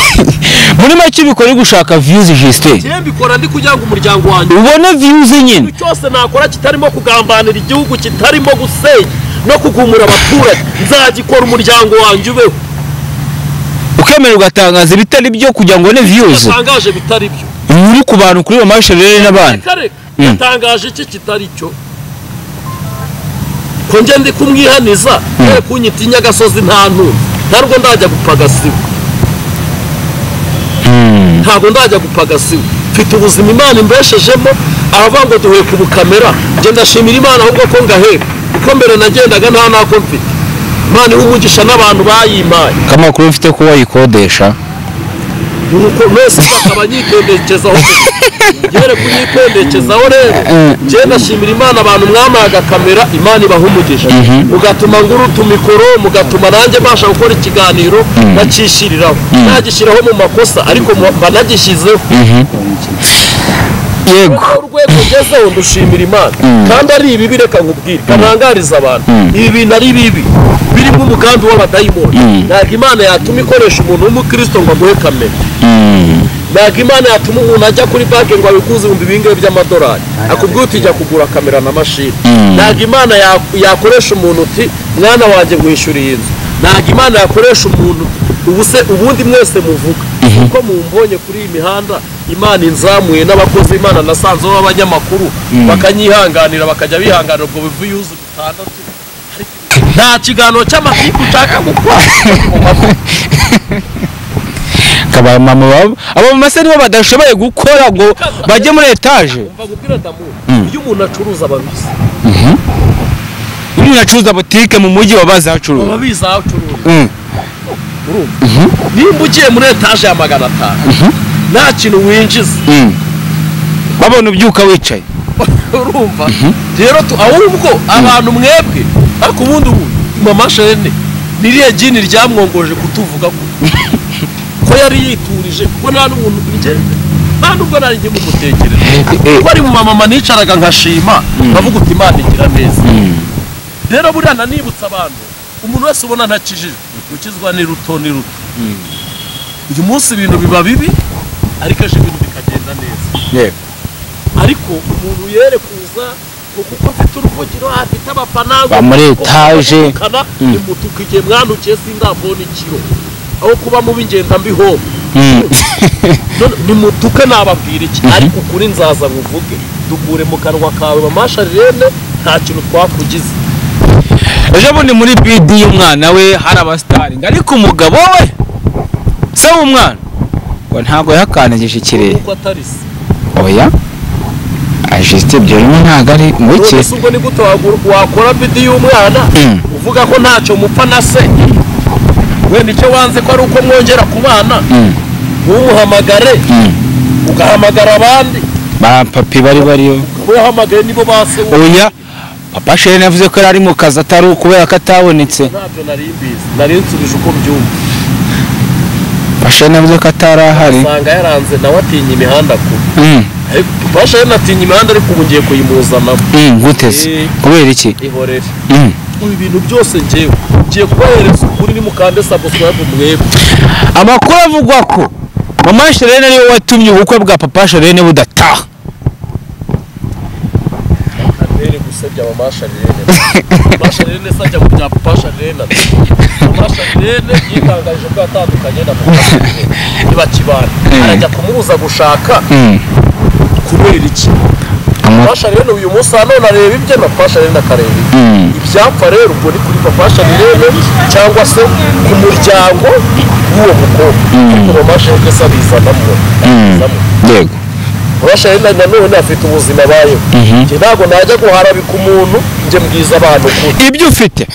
muri make bikora gushaka viyuzi jisite njyewe mbikora ndi kugira ngo umuryango wanjye ubone viyuzi nyine ikintu cyose nakora kitarimo kugambanira igihugu kitarimo gusenya no kugumura abaturage nzagikora umuryango wanjye ubeho ukemera ugatangaza ibitari byo kugira ngo ubone viyuzi yatangaje bitari byo ubu uri ku bantu kuri bamasherere n'abandi reka reka Mm. yatangaje iki kitari cyo ko njye ndi kumwihaniza kubera kunyita inyagasozi nta ntuntu ntabwo ndajya gupfa agasiba ntabwo ndajya gupfa agasiba mfite ubuzima imana imbeshejemo abavuga ngo duhuye ku bukamera njye ndashimira imana ahubwo ko ngaheba kuko mbere nagendaga nta nako mfite imana iha umugisha n'abantu bayimpaye kamakuru mfite ko wayikodesha nuko mwese bakaba nyikwendekezaho yere kunyikwendekezaho rero njyewe ndashimira imana abantu mwampaye agakamera imana ibaha umugisha mugatuma ngura utumikoro mugatuma nanjye mbasha gukora ikiganiro nacishiriraho nagishyiraho mu makosa ariko mu- banagishyizeho yego Noneho urwego ngezeho ndushimira imana kandi ari ibibi reka nkubwire kanangariza abantu ibi bintu ari bibi biri nk'umugambi w'abadayimoni ntabwo imana yatuma ikoresha umuntu w'umukristo ngo amuhe kamera ntabwo imana yatuma umuntu ajya kuri banki ngo abikuze ibihumbi bingahe by'amadolari akubwira uti jya kugura kamera na mashini ntabwo imana ya- yakoresha umuntu uti mwana wanjye mwishyuriye inzu ntabwo imana yakoresha umuntu ubu se ubundi mwese muvuga kuko mumbonye kuri iyi mihanda imana inzamuye n'abakozi imana nasanzeho b'abanyamakuru bakanyihanganira bakajya bihanganira ubwo bivu yuzu bitandatu nta kiganiro cy'amakipe ushaka gukora akaba mama baba abo mama nibo badashoboye gukora ngo bajye muri etaje umva gupira damu iyo umuntu acuruza ababizi iyo umuntu acuruza butike mu mujyi baba bazi aho acuruza ababizi aho acuruza Mm. urumva nimba ugiye muri etaje ya magana atanu nta kintu winjiza Mm. babona ubyuka wicaye urumva rero tu- ahubwo abantu mwebwe ariko ubundi ubu mama shene niriya jini ryamwongoje kutuvuga ko ko yari yiturije ko nta n'umuntu bigenze nta n'ubwo nari ngiye kumutekereza kuko ari mu mamama nicaraga nkashima nkavuga uti imana igira neza rero buriya nanibutsa abantu umuntu wese ubona ntakijijwe gukizwa ni ruto ni ruto uyu munsi ibintu biba bibi ariko ejo ibintu bikagenda neza ariko umuntu yere kuza ngo kuko mfite uruvugiro afite abafana Ba muri etaje. imutuka igihe mwanukiye sindambona ikiro aho kuba mubi ngenda mbihomba Mm. none nimutuke nababwira iki ariko ukuri nzaza nkuvuge dukure mu kanwa kawe mamasha rene nta kintu twakugize ejo bundi muri bidi y'umwana we hari abasitaringi ariko umugabo we se w'umwana ngo ntabwo yakanagije ikirere kuko atari se oya ajisite ibyo rero ntabwo ari none ngwiki se ubwo ni gute wagura- wakora bidi y'umwana Mm. uvuga ko ntacyo mupfa na se wenda icyo wanze ko ari uko mwongera kubana Mm. ntumuhamagare Mm. ugahamagara abandi ba papi bari bariyo uhamagaye nibo ba se wowe oya papa shene yavuze ko yari ari mu kazi atari ukubera ko atabonetse ntabyo nari mbizi nari nsubije uko mbyumva papa shene yavuze ko atari ahari usanga yaranze nawe atinya imihanda kubi Mm. ariko basha yari atinya imihanda ariko ubu ngiye kuyimuzanamo Mm, guteze Eh. kubera iki ihorere Mm. ibi bintu byose ngewe ngiye kubahereza ukuri ni mukande sabusurabu mwebwe amakuru avugwa ko mama sherene ariwe watumye ubukwe bwa papa sherene budataha kaneri gusebya mamasha rene mamasha rene se ajya mu bya papasha rene mamasha rene yitangarije ko yatandukanye na papasha rene ntibakibana arajya kumubuza gushaka Mm. kubera iki Ama- papasha rene uyu munsi nanone areba ibye na papasha rene akareba ibye Mm. ibyapfa rero ubwo ni kuri papasha rene cyangwa se ku muryango w'uwo mukobwa ariko mamasha rene se abizanamo abizamo yego urashahenda nanone afite ubuzima abayeho Njye ntabwo najya guharabika umuntu njye mbwiza abantu kuri ibyo ufite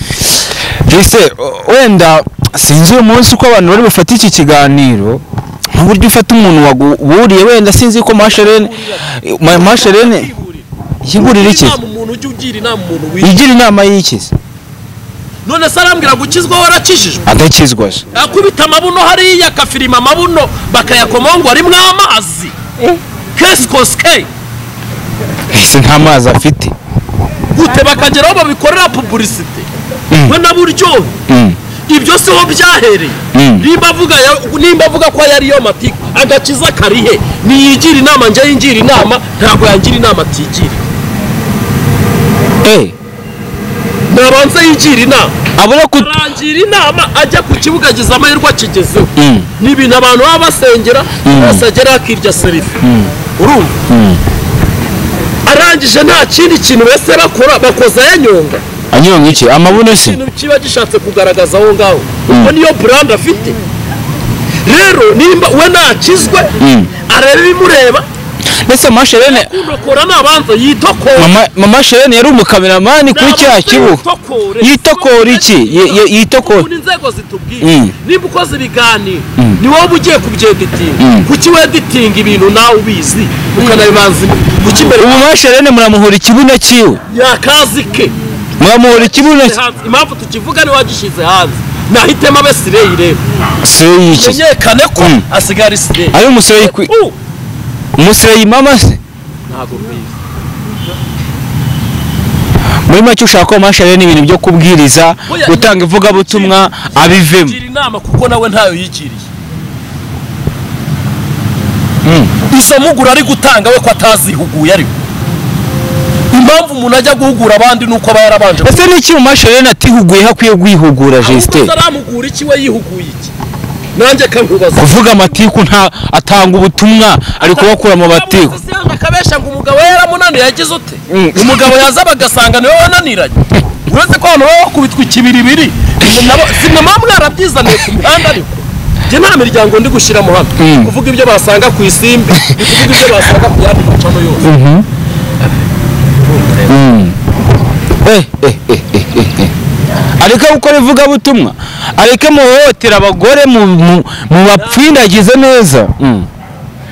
mbese o- wenda sinzi uyu munsi uko abantu bari bufate iki kiganiro nk'uburyo ufata umuntu waguburiye wenda sinzi ko masherene ma- masherene yiburira iki inama umuntu ujya ugira inama umuntu wigira igira inama y'ikizi none se arambwira gukizwa warakijijwe adakizwa se akubita amabuno hariya akafirima amabuno bakayakomaho ngo arimo amazi kesi kosike ese nta mazi afite gute bakageraho babikorera pubulisite Mm. we naburyohe Mm. ibyo si ho byahereye Mm. nimba avuga ya- nimba avuga ko yari yo matiku agakiza karihe niyigira inama njye yingira inama ntabwo yangira inama atigira eh nabanza yigira inama abura ku arangira inama ajya ku kibuga agize amahirwe akigezeho Mm. ni ibintu abantu baba basengera bose agera akirya serifi urumva arangije nta kindi kintu bese bakora bakoza yanyonga anyonga iki amabuno se ikintu kiba gishatse kugaragaza aho ngaho ubwo niyo buranda afite rero nimba we nakizwe areba ibimureba mbese masherene unokora nabanza yitokore mama mama sherene yari umukameramani kuri cya kibuga Yitokore. yitokora iki Ye- ye- yitokora Ubu ni inzego zitubwiye Mm. niba ukoze ibiganiro ni wowe ugiye kubyeditinga kuki weditinga ibintu nawe ubizi ukanabibanza kuki mbere ubu masherene muramuhura ikibuno cyiwe yakazi ke muramuhura ikibuno cye Hanze. impamvu tukivuga ni wagishyize hanze nahitemo abe sireyi rero siyo yiki menyekane ko Mm. asigara ari sireyi ari umusireyi kwi Uh, umusireyi mama se ntabwo mbizi muri make ushaka ko masherene ibintu byo kubwiriza Oya. gutanga ivugabutumwa abivemo gira inama kuko nawe ntayo yigiriye izo mpuguro ari gutanga we ko atazihuguye ariwe impamvu umuntu ajya guhugura abandi ni uko aba yarabanje ese n'iki mu masherene atihuguye hakwiye guhugura ahubwo jisite aramugura iki we yihuguye iki nanjye kabibaza kuvuga amatiku nta atanga ubutumwa ari kubakura mu batiku akabesha ngo umugabo we yaramunaniye yagize ute Mm. umugabo yazaga agasanga niwe wananiranye uretse ko abantu baba bakubitwa ikibiribiri sinema mwarabyizaniye ku mihanda ariko njye nta miryango ndi gushyiramo hano Mm. Ni kuvuga ibyo basanga ku isimbi ni kuvuga ibyo basanga ku yandi macano yose Eh, eh, eh, eh, eh, eh. areke gukora ivugabutumwa areke muhohotera abagore mu- mu- mubapfindagize neza Mm,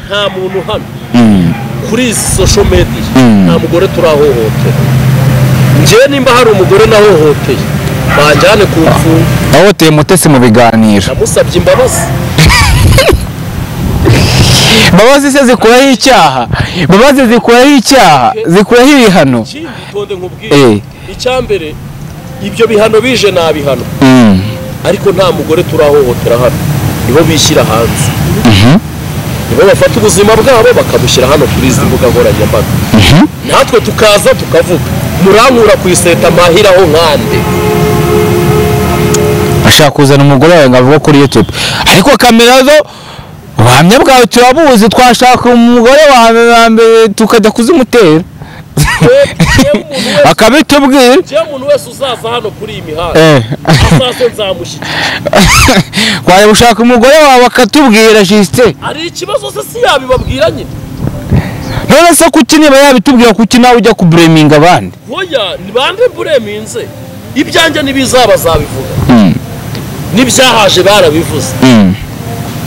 nta muntu hano mm, kuri izi sosho mediya Mm. nta mugore turahohotera njyewe nimba hari umugore nahohoteye banjyane ku mfunga wahohoteye mutesi mu biganiro namusabye imbabazi babazi se zikuraho icyaha babazi zikuraho icyaha zikuraho ibihano ikindi utonde nkubwire Eh. icyambere ibyo bihano bije ni abihano Mm, ariko nta mugore turahohotera hano nibo bishyira hanze nibo bafata ubuzima bwabo bakabushyira hano kuri izi mbuga nkoranyambaga natwe tukaza tukavuga murankura ku iseta mpahiraho nkande ashaka kuzana umugore wawe ngo avuge kuri yutube ariko kamera zo ubuhamya bwawe turabuzi twashaka umugore wawe wa mbere tukajya kuzimutera Yewe umuntu wese- akabitubwira yewe umuntu wese uzaza hano kuri iyi mihanda Eh. azaze nzamushyikira twajya gushaka umugore wawe akatubwira jisite hari ikibazo se si yabibabwira nyine none se kuki niba yabitubwira kuki nawe ujya kubureminga abandi hoya ni bande bureminze ibyanjye ntibizabazabivuga n'ibyahaje barabivuze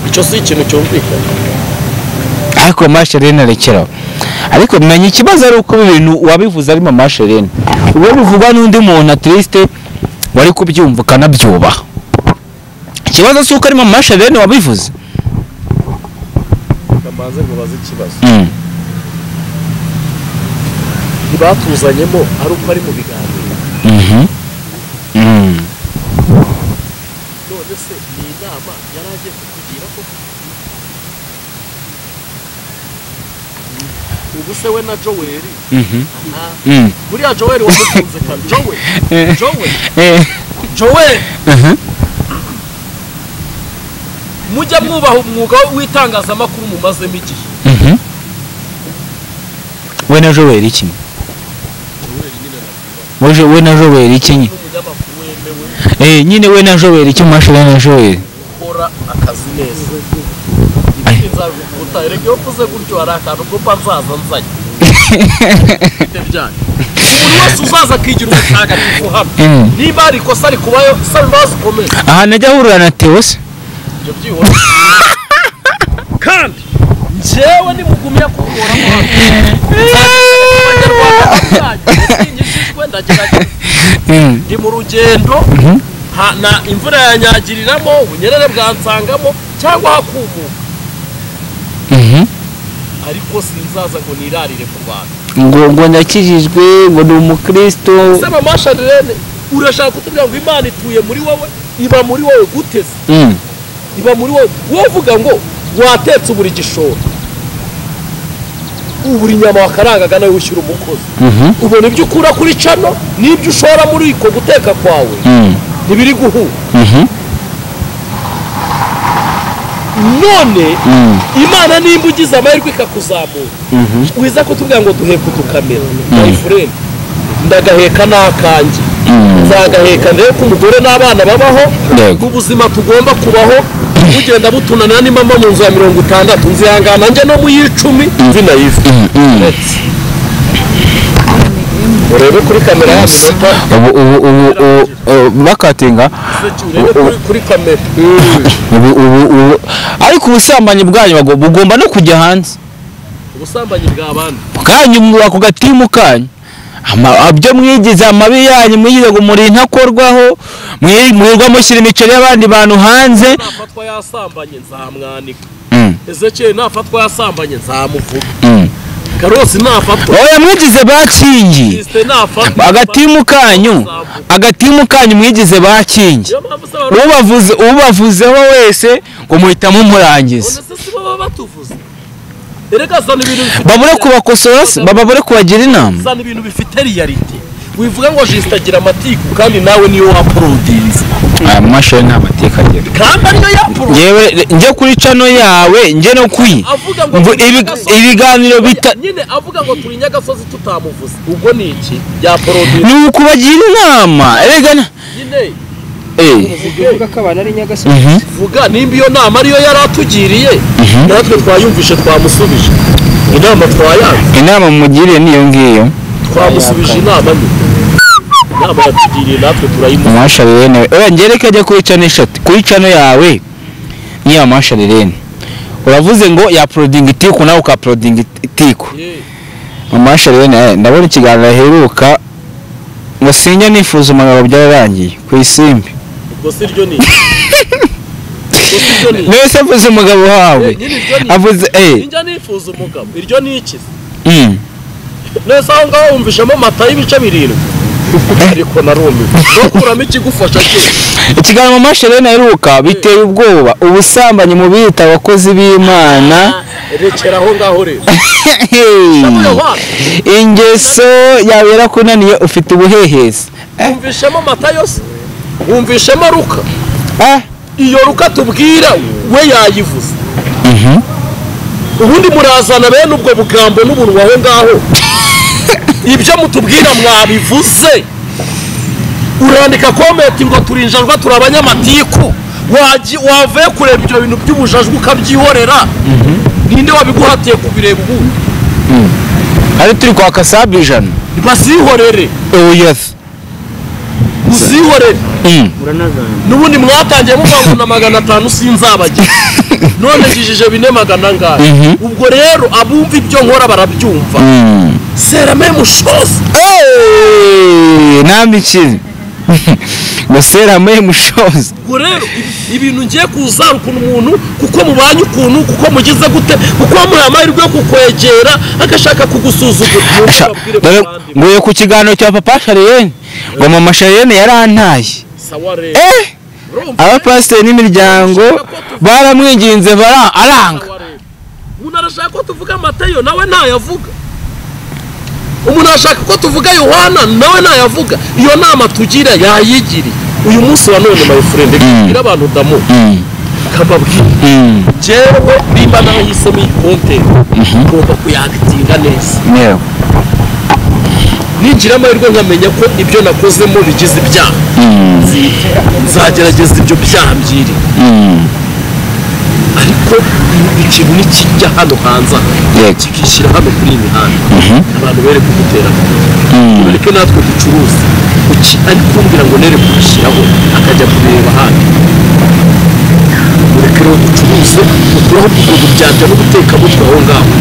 icyo si ikintu cyumvikana ariko masherene arekeraho ariko menya ikibazo ari uko ibintu wabivuze arimo masherene uwo bivugwa n'undi muntu atirisite wari kubyumva ukanabyubaha ikibazo si uko arimo masherene wabivuze bamanze ngo baze ikibazo ntibatuzanyemo ari uko ari mu biganiro none se ni inama yari agiye kukugira ko ubu se we na joweli aha buriya joweli wamukunze kare joweli joweli joweli mujya mwubaha umwuga w'itangazamakuru mumazemo igihe we na joweli kimwe Muje we na joweli iki nyine n'umunyamakuru wemewe Eh, nyine we na joweli iki masherene na joweli ukora akazi neza ibindi nzabikuta erega iyo mvuze gutyo hari akantu ugomba nzaza nzanye ibyo byanyu buri wese uzaza akigira umutagatifu hano Mm. niba hari ikosa rikubayo sa bibazo ukomeye ahantu ajya ahurira na tewo se ibyo byihora kandi njyewe nimugumya kunkuramo hano abanyarwanda bwanyu mushingishijwe ndagerageza Mm, ndi mu rugendo ha- na imvura yanyagiriramo ubunyerere bwansangamo cyangwa hakumuka mhm. ariko sinzaza ngo nirarire ku bantu ngo ngo ndakijijwe ngo ni umukristo ese mama sharirene urashaka kutubwira ngo imana ituye muri wowe iba muri wowe guteze Mm, iba muri wowe wowe uvuga ngo watetse ubura igishoro ubura inyama wakarangaga nawe wishyura umukozi mhm, ubona ibyo ukura kuri cano n'ibyo ushora muri uko guteka kwawe mm, ntibiri guhura mhm, none mm, imana nimba ugize amahirwe ikakuzamura mhm, wiza kutubwira ngo duheka udukamera my friend ndagaheka n'akanjye Mm. nzagaheka ndebe ko umugore n'abana babaho Yego. ubuzima tugomba kubaho bugenda butunanira ni mama mu nzu ya mirongo itandatu nzihangana njye no mu y'icumi zinayive mm, mm. urebe kuri kamera yacu ubu ubu ubu ubu- ubu bakatinga urebe kuri- kuri kamera ubu ubu ubu ariko ubusambanyi bwanyu bago- bugomba no kujya hanze ubusambanyi bw'abandi bwanyu mwubaka ku gatimu kanyu Ama- ibyo mwigize amabi yanyu mwigize ngo muri ntakorwaho mwi- mwirirwa mushyira imiceri y'abandi bantu hanze nafatwa yasambanye nzamwanika Mm, ezekiyeli nafatwa yasambanye nzamuvuga mm. karosi nafatwa oya mwigize bakingi Kristo nafatwa agatimu kanyu agatimu kanyu mwigize bakingi niyo mpamvu usaba ubavuze ubavuzeho wese ngo muhita mumurangiza None se si bo baba batuvuze erega zana ibintu bifite babure kubakosora se babure kubagira inama zana ibintu bifite riyalite wivuga ngo jisita agira amatiku kandi nawe niyo waporodinze aya mashini nta mateka agira kandi ariyo yaporodinze yewe njye kuri cano yawe njye no kuyi avuga ngo Mvu- turi ibi- Nyagasozi- ibiganiro bita nyine avuga ngo turi nyagasozi tutamuvuze ubwo ni iki yaporodinze ni ukubagira inama erega na- nyine eh uvuga ko abantu ari nyagasozi mhm vuga nimba iyo nama ariyo yari atugiriye Mhm. natwe twayumvishe twamusubije inama twayanze inama mugiriye niyo ngiyo twamusubije inama nyine inama yatugiriye natwe turayimuha amasharirene oya ngereke ajya kuri cano eshatu kuri cano yawe niyo amasharirene uravuze ngo yaporodinga itiku nawe ukaporodinga itiku Ye, amasharirene ndabona ikiganiro aheruka ngo sinjya nifuza umunara byararangiye ku isimbi ubwo si ryo ni ubwo si ryo ni niwe se mvuze umugabo wawe Eh, nyine iryo ni avuze eh Ninjya nifuza umugabo iryo ni iki se? mm. neza aho ngaho wumvishemo mata y'ibice birindwi ariko narumiwe ukuramo ikigufasha cyose ikiganiro amasharirene aheruka biteye ubwoba ubusambanyi mu bita abakozi b'imana rekera aho ngaho rero Hey. Ndavuga ngo, ingeso yawe yarakunaniye ufite ubuhehesi wumvishemo mata yose wumvishemo ruka Ah, iyo ruka tubwira we yayivuze mhm. ubundi murazana bene ubwo bugambo n'ubuntu aho ngaho ibyo mutubwira mwabivuze urandika komenti ngo turinjajwa turi abanyamatiku Waji- wavuye kureba ibyo bintu by'ubujajwe ukabyihorera ninde wabiguhatiye kubireba ubundi ari turi kwaka sabu ijana bazihorere uyezi uzihorere muranazana n'ubundi mwatangiye muvuga ngo na magana atanu sinzabagira none njijije bine magana angahe Mhm. ubwo rero abumva ibyo nkora barabyumva sera meme chose nambikire ngo seramuye mushozi ubwo rero ibi- ibintu ngiye kuzarukana umuntu kuko mubanye ukuntu kuko mugize gute kuko wamuhaye amahirwe yo kukwegera agashaka kugusuzugura Nuko babwire Dore bavandimwe. nguye ku kiganiro cya papa shariyene ngo mama shariyene yarantaye sawa rero eh urumva abapasiteri n'imiryango baramwinginze bara- aranga sawa rero umuntu arashaka ko tuvuga amateyo nawe ntayavuga umuntu arashaka ko tuvuga yohana nawe ntayavuga iyo nama tugira yayigiriye uyu munsi wa none mayifurende kubwira abantu damu Mm, kababwira mm, jewe nimba nahisemo iyi konteri ngomba kuyagitinga neza yeah. ningira amahirwe nkamenya ko ibyo nakozemo bigize ibyaha Mm, Nzi- nzagerageza ibyo byaha byiri mm, ariko ikintu nikijya hano hanze aha, Yego. kikishyira hano kuri iyi mihanda Mhm. abantu bere kuguteraho mm. ureke natwe ducuruze Kuki- ari kumbwira ngo nere kugishyiraho akajya kubireba hano ureke rero ducuruze uturaho kugudu byajya no guteka mutwe aho ngaho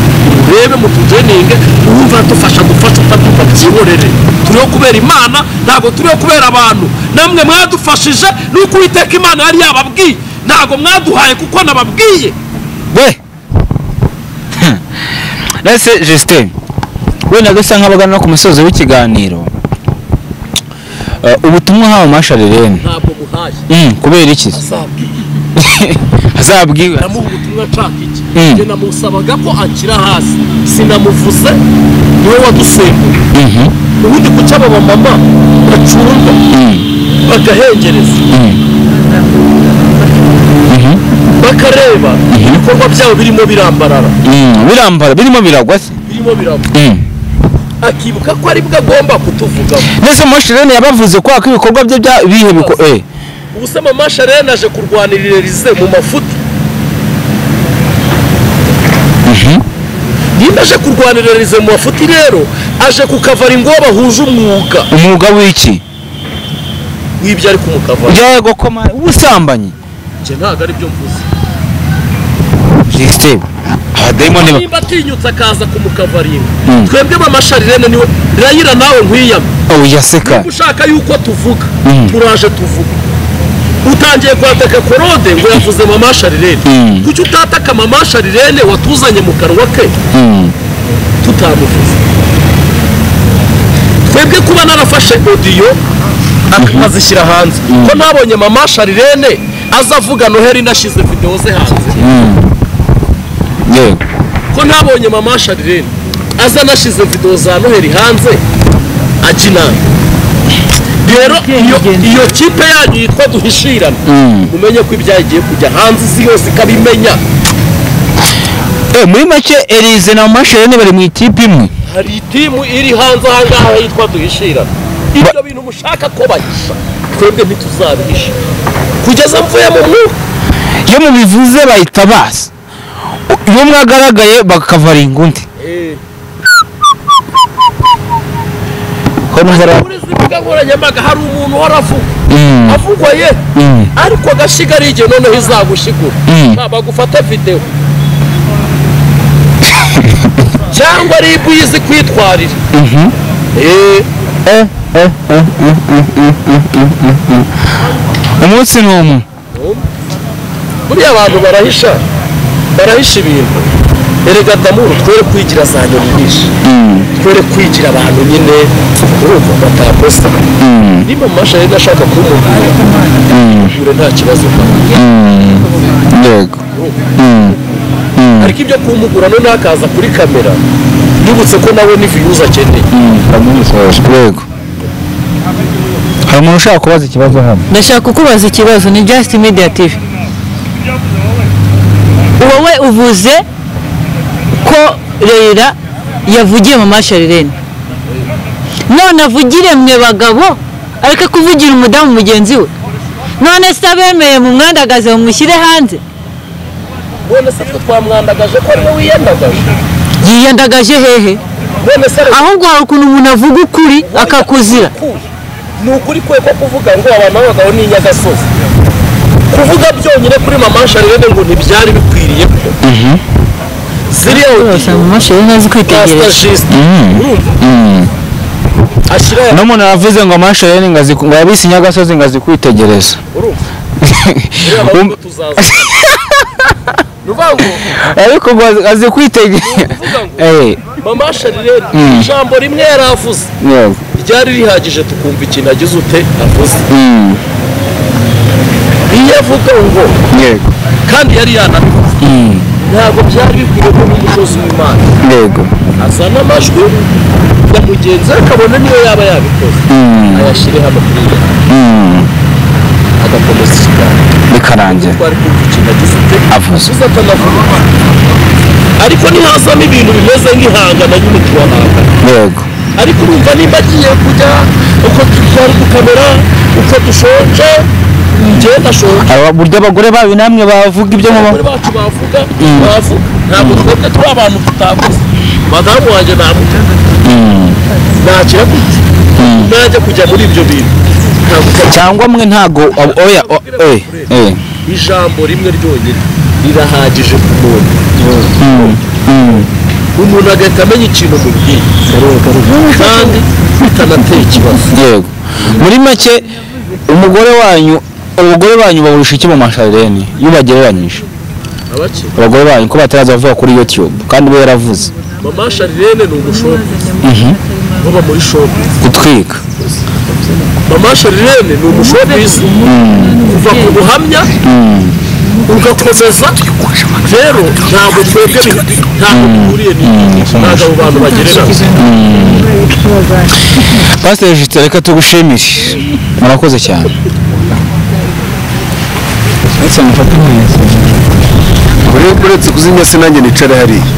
urebe mutujeninge wumva dufasha gufasha utabyumva byihorere turiho kubera imana ntabwo turiho kubera abantu namwe mwadufashije nuko uwiteka imana yari yababwiye ntabwo mwaduhaye kuko nababwiye we nase justin wenda gasa nk'abagana ku musozi w'ikiganiro Eh, ubutumwa hawe masharirene ntabwo muhaye Mm, kubera iki azabwiye azabwiwe namuha ubutumwa nshaka iki Mm. njye namusabaga ko akira hasi sinamuvuze niwe wadusembuye Mhm, ubundi ku cy'aba bamama bacumba mm, bagahengereza bakareba ibikorwa byabo birimo birambarara mm, birambara birimo biragwa se birimo biramba Mm. akibuka ko ari bwo agomba kutuvugaho ndetse masharirene yabavuze ko ko ibikorwa bye bya bihe biko eh ubuse mama sharene aje kurwanirira rize mu mafuti nimba aje kurwanirira rize mu mafuti rero aje kukavara ingo bahuje umwuga umwuga w'iki w'ibyo ari kumukavara ujya gukoma ubusambanyi njye ntabwo ari byo mvuze justin abadayimoni ba- nimba atinyutse akaza kumukavara ingo Mm. twebwe mama sharene niwe rayira nawe nkwiyame oya seka niba ushaka yuko tuvuga Mm. turaje tuvuga utangiye kwataka korode ngo yavuze mama sharirene Mm. kuki utataka mama sharirene watuzanye mu kanwa ke Mm, tutamuvuze twebwe kuba narafashe odiyo azishyira hanze ko ntabonye mama sharirene aza avuga noheli inashize videwo ze hanze mm. yego ko ntabonye mama shadirene aza anashize videwo za noheli hanze akina rero iyo iyo kipe yanyu yitwa duhishirana umenye ko ibyagiye kujya hanze isi yose ikabimenya Eh, muri make Elize na Masherene bari mu ikipe imwe hari itimu iri hanze aha ngaha yitwa duhishirana ibyo bintu mushaka ko bahisha twebwe ntituzabihisha kugeza mvuye mu mwuka iyo mubivuze bahita baza iyo mwagaragaye bakavaringa undi Ko ntazara- muri izi mbuga nkoranyambaga hari umuntu uhora avuga Mm, avugwa ye mm, ariko gashiga ari igihe noneho izagushigura Mm. ntabwo agufata videwo cyangwa ribu yizi kwitwarira mhm. Eh, Eh, eh, eh, eh, eh, eh, eh, eh, eh, eh. umunsi ni umwe buriya abantu barahisha barahisha ibintu erega damuru twere kwigira za nyoni nyinshi twere kwigira abantu nyine urumva batakosa niba amashanyarazi ashaka kumubwira ure nta kibazo ufite. yego ariko ibyo kumugura noneho akaza kuri kamera yibutse ko nawe ni viyuzi akeneye yego hari umuntu ushaka kubaza ikibazo hano ndashaka kukubaza ikibazo ni just media tv wowe uvuze ko reyira yavugiye mu masharirene none avugire mwe bagabo areke kuvugira umudamu mugenzi we none se abemeye mu mwandagaze mumushyire hanze none se twe twamwandagaje ko ariwe wiyandagaje yiyandagaje hehe none se reka ahubwo hari ukuntu umuntu avuga ukuri akakuzira ni ukuri kwe ko kuvuga ngo abantu b'abagabo ni inyagasozi kuvuga byonyine kuri mama sharirene ngo ntibyari bikwiriye ko ziriya mu masharirene azi kwitegereza kasita urumva ashyira aya n'umuntu aravuze ngo amashereni ngo azi- ngo yabise inyagasozi ngo azi kwitegereza urumva ziriya ahubwo tuzaza ni ukuvuga ngo ariko ngo azi- azi kwitegereza kuvuga ngo Eh, mama sharirene ijambo rimwe yari avuze yego ryari rihagije tukumva ikintu agize ute avuze Mm, iyo avuga ngo yego kandi yari yanabivuze Mm, ntabwo byari bikwiye ko n'umukozi w'imana yego azana amajwi ya mugenzi we akabona niyo yaba yabikoze Mm, ayashyire hano kuri iyo mm, agakomeza ikiganiro bikarangira twari kumva ikintu agize ute avuze uza atanavuga ariko ntihazamo ibintu bimeze nk'ihangana nyine turahangana yego ariko urumva nimba agiye kujya uko twari gukamera uko dushonje njyewe ndashonje aba burya abagore babi namwe bavuga ibyo mu abagore bacu bavuga bavuga ntabwo twebwe turi abantu tutavuze madamu wanjye ntamuvuga ntakira gute najya kujya muri ibyo bintu ntabwo ujya cyangwa mwe ntago ab- oya o- eh, eh, ijambo rimwe ryonyine rirahagije ku muntu umuntu agahita amenya ikintu mubwiye kandi bitanateye ikibazo yego muri make umugore wanyu abagore banyu baburusha iki mu masharireni iyo ubagereranyije abakiri abagore banyu ko bataraza bavuga kuri youtube kandi we yaravuze mama sharirene ni umushopuzi baba muri shopu gutwika mama sharirene ni umushopuzi kuva ku buhamya ugakomeza rero ntabwo twebwe bi- ntabwo duhuriye n'iki ntabwo abo bantu bagereranyije pasiteri jisite reka tugushimire murakoze cyane uretse kuzimya se nanjye nicare hariya